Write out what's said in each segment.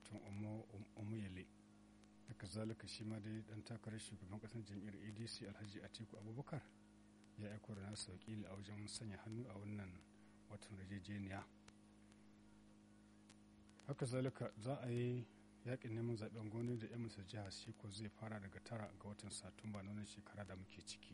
wato omuyele haka zalika shi ma dai dan takarar shugaban kasar jam'iyyar adc alhaji atiku abubakar ya aiko da nasa wakili a wajen sanya hannu a wannan watan rajejeniya haka zalika za a yi yakin neman zaben gwamnati da yan misal jihar shiko zai fara daga tara ga watan satumba na wannan shekara da muke ciki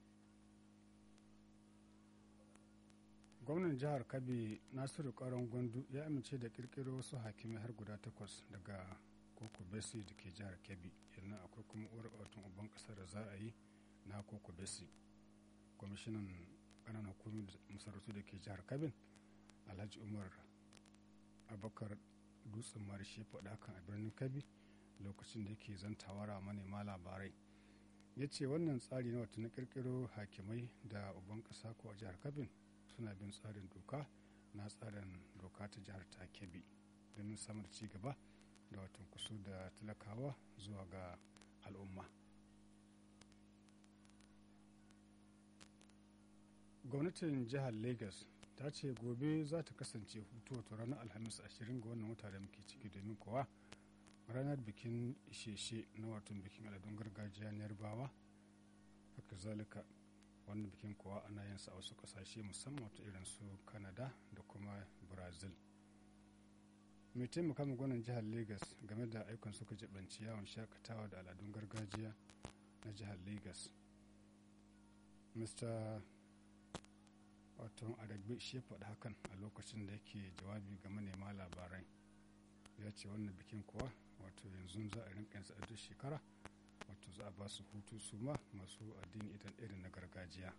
gwamnan jihar kabi nasiru karon gwandu ya amince da kirkiro wasu hakimai har guda takwas daga koko besi da ke jihar kebbi yanzu akwai kuma uwar watan uban kasar da za a yi na koko besi kwamishinan ƙananan hukumin masarautu da ke jihar kabin alhaji umar abakar dutsen marishe faɗa kan a birnin kabi lokacin da yake zantawara manema labarai ya ce wannan tsari na wata na kirkiro hakimai da uban ƙasa ko a jihar kabin suna bin tsarin doka na tsarin doka ta jihar ta kebbi domin samar ci gaba da watan kusu da talakawa zuwa ga al'umma gwamnatin jihar lagos ta ce gobe za ta kasance hutu wato ranar alhamis 20 ga wannan wata da muke ciki domin kowa ranar bikin isheshe na watan bikin aladun gargajiya na yarbawa haka zalika wannan bikin kowa ana yin sa a wasu kasashe musamman wata irin su canada da kuma brazil mai taimaka ma gwanin jihar lagos game da aikon suka jibanci yawon shakatawa da al'adun gargajiya na jihar lagos mr wato adagbe shi ya faɗi hakan a lokacin da yake jawabi ga manema labarai ya ce wannan bikin kuwa wato yanzu za a rinka yansa a duk shekara wato za a ba su hutu su ma masu addini idan irin na gargajiya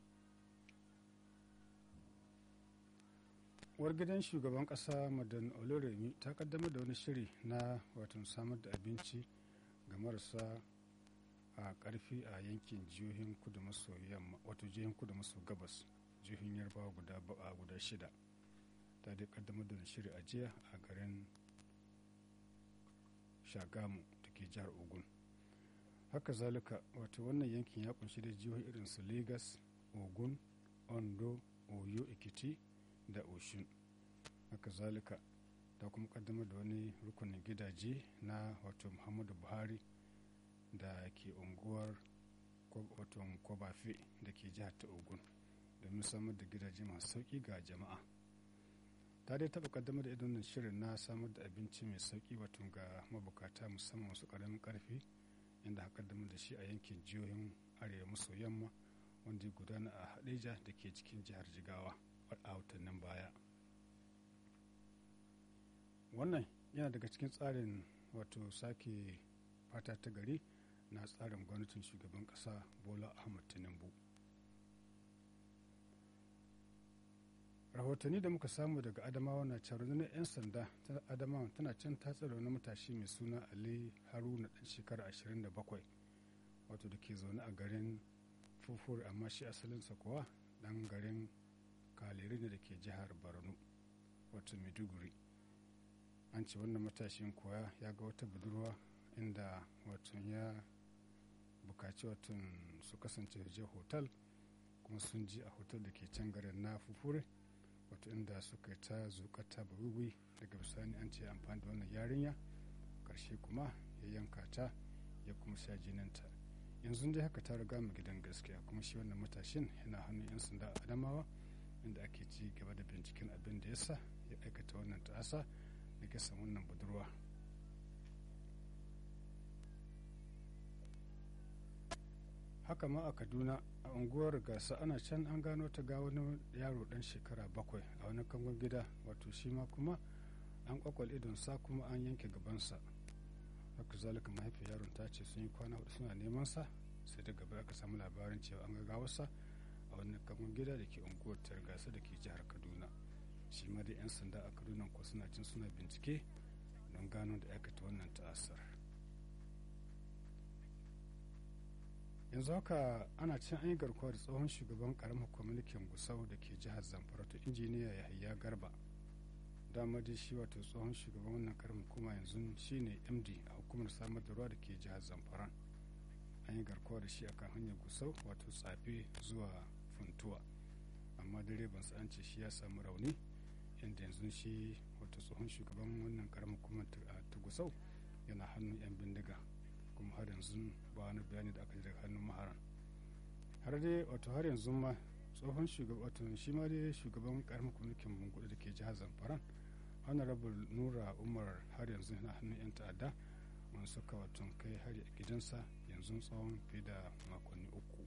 uwar gidan shugaban kasa madan oloremi ta kaddamar da wani shiri na wato samar da abinci ga marasa a karfi a yankin jihohin kudu maso yamma wato jihohin kudu maso gabas jihohin yarbawa guda a guda shida ta dai kaddamar da shiri a jiya a garin shagamu da ke jihar ogun haka zalika wato wannan yankin ya kunshi da jihohi irin su lagos ogun ondo oyo ekiti da oshun haka zalika ta kuma kaddamar da wani rukunin gidaje na wato muhammadu buhari da ke unguwar wato kwabafe da ke jihar ta ogun domin samar da gidaje masu sauki ga jama'a ta dai taɓa kaddamar da idan shirin na samar da abinci mai sauki wato ga mabukata musamman wasu ƙaramin ƙarfi inda aka kaddamar da shi a yankin jihohin arewa maso yamma wanda ya gudana a hadeja da ke cikin jihar jigawa a watannin baya wannan yana daga cikin tsarin wato sake fata ta gari na tsarin gwamnatin shugaban kasa bola ahmad tinubu rahotanni da muka samu daga adamawa na cewa rundunar 'yan sanda ta adamawa tana can ta tsara wani matashi mai suna ali haruna dan shekara 27 wato da ke zaune a garin fufur amma shi asalinsa kuwa dan garin kaleri ne da ke jihar borno wato maiduguri an ce wannan matashin kuwa ya ga wata budurwa inda wato ya bukaci wato su kasance je hotel kuma sun ji a hotel da ke can garin na fufure wato inda suka ta zukata bawiwi daga bisani an ce amfani da wannan yarinya karshe kuma ya yanka ta ya kuma sha jininta yanzu dai haka ta riga mu gidan gaskiya kuma shi wannan matashin yana hannun 'yan sanda a adamawa inda ake ci gaba da binciken abin da ya sa ya aikata wannan ta'asa da kisan wannan budurwa haka ma a kaduna a unguwar gasa ana can an gano ta ga wani yaro dan shekara bakwai a wani kangon gida wato shi ma kuma an kwakwal idonsa kuma an yanke gabansa haka zalika mahaifiyar yaron ta ce sun yi kwana hudu suna neman sa sai daga baya aka samu labarin cewa an ga wasa a wani kangon gida da ke unguwar targasa da ke jihar kaduna shi ma da 'yan sanda a kaduna ko suna cin suna bincike don gano da aikata wannan ta'asar yanzu haka ana cin an yi garkuwa da tsohon shugaban karamar kwamitin gusau da ke jihar zamfara to injiniya yahaya garba dama dai shi wato tsohon shugaban wannan karamar kuma yanzu shine md a hukumar samar da ruwa da ke jihar zamfara an yi garkuwa da shi akan hanyar gusau wato tsafe zuwa funtuwa amma direban an ce shi ya samu rauni inda yanzu shi wata tsohon shugaban wannan karamin hukumar ta gusau yana hannun 'yan bindiga kuma har yanzu ba wani bayani da aka ji daga hannun maharan har dai wato har yanzu ma tsohon shugaban wato shi ma dai shugaban karamin kwamitin bungudu da ke jihar zamfara honorable nura umar har yanzu yana hannun 'yan ta'adda wani suka wato kai hari a gidansa yanzu tsawon fiye da makonni uku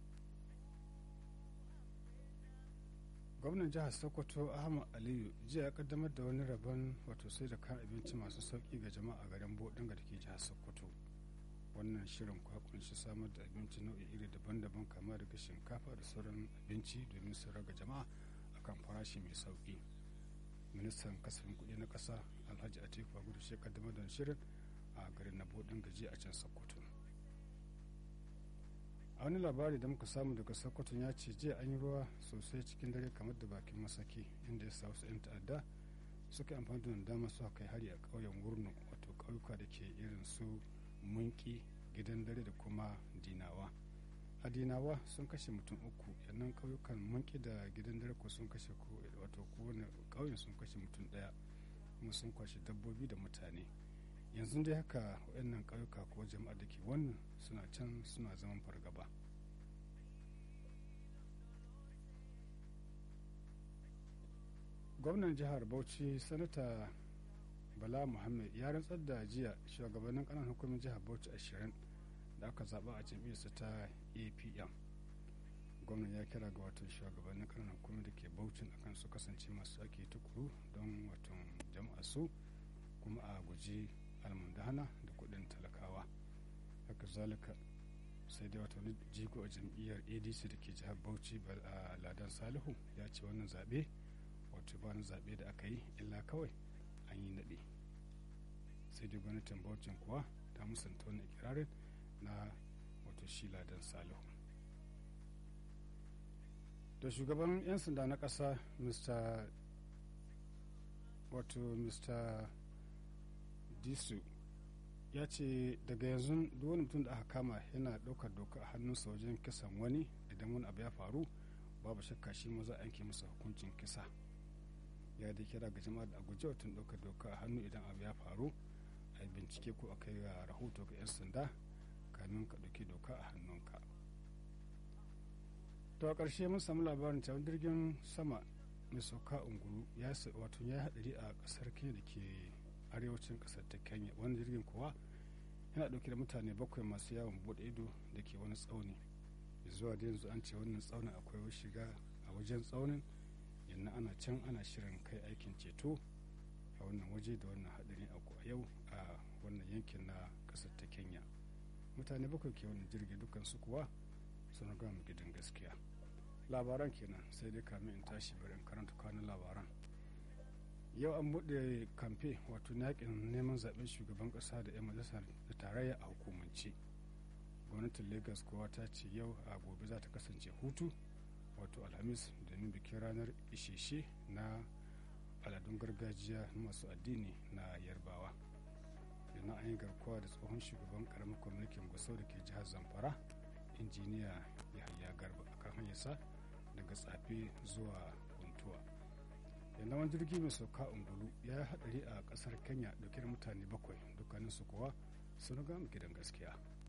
gwamnan jihar sokoto ahmad aliyu jiya ya kaddamar da wani rabon wato sai da kayan abinci masu sauki ga jama'a garin bodin da ke jihar sokoto wannan shirin kwa kunshi samar da abinci nau'i iri daban-daban kama daga shinkafa da sauran abinci domin su raga jama'a akan farashi mai sauki ministan kasafin kuɗi na ƙasa alhaji atiku gudu shi kaddamar da shirin a garin na bodin gaji a can sokoto a wani labari da muka samu daga sokoto ya ce jiya an yi ruwa sosai cikin dare kamar da bakin masaki inda ya sa wasu 'yan ta'adda suka amfani da dama suka kai hari a ƙauyen wurno wato ƙauyuka da ke irin su munki gidan dare da kuma dinawa a dinawa sun kashe mutum uku yannan ƙauyukan munki da gidan dare ko sun kashe wato kowane ƙauyen sun kashe mutum ɗaya kuma sun kwashe dabbobi da mutane yanzu dai haka waɗannan ƙauyuka ko jama'a da ke wannan suna can suna zaman fargaba gwamnan jihar bauchi sanata bala muhammad ya rantsar da jiya shugabannin kanan hukumin jihar bauchi ashirin da aka zaɓa a jam'iyyarsa ta apm gwamnan ya kira ga watan shugabannin kanan hukumin da ke bauchin akan su kasance masu ake tukuru don watan jama'a su kuma a guji almundana da kudin talakawa haka zalika sai dai wata wani jigo a jam'iyyar adc da ke jihar bauchi a ladan salihu ya ce wannan zaɓe wato ba na zaɓe da aka yi illa kawai an yi naɗe sai dai gwamnatin bauchin kuwa ta musanta wani ikirarin na wato shi ladan salihu da shugaban 'yan sanda na ƙasa mr wato mr disu ya ce daga yanzu duk wani mutum da aka kama yana ɗaukar doka a hannunsa wajen kisan wani idan wani abu ya faru babu shakka shi ma za a yanke masa hukuncin kisa ya da kira ga jama'a da a guji watan ɗaukar doka a hannu idan abu ya faru a yi bincike ko a kai ga rahoto ga 'yan sanda kamin ka ɗauki doka a hannunka to a ƙarshe mun samu labarin cewa jirgin sama mai sauka ungulu ya wato ya haɗari a ƙasar kenya da ke arewacin kasar ta kenya wani jirgin kuwa yana dauke da mutane bakwai masu yawon bude ido da ke wani tsauni zuwa da yanzu an ce wannan tsaunin akwai shiga a wajen tsaunin yanzu ana can ana shirin kai aikin ceto a wannan waje da wannan hadarin a yau a wannan yankin na kasar ta kenya mutane bakwai ke wannan jirgi dukkan su kuwa sun gama gidan gaskiya labaran kenan sai dai kamin in tashi bari in karanta kwanan labaran yau an buɗe kamfe wato yakin neman zaben shugaban ƙasa da 'yan majalisar da tarayya a hukumance gwamnatin lagos kowa ta ce yau a gobe za ta kasance hutu wato alhamis domin bikin ranar isheshe na aladun gargajiya na masu addini na yarbawa yana an yi garkuwa da tsohon shugaban karamin kwamitin gusau da ke jihar zamfara injiniya yahaya garba a kan hanyarsa daga tsafe zuwa kuntuwa yanzu wani jirgi mai sauka ungulu ya yi hadari a kasar kenya dauke da mutane bakwai dukkaninsu kuwa sun ga gidan gaskiya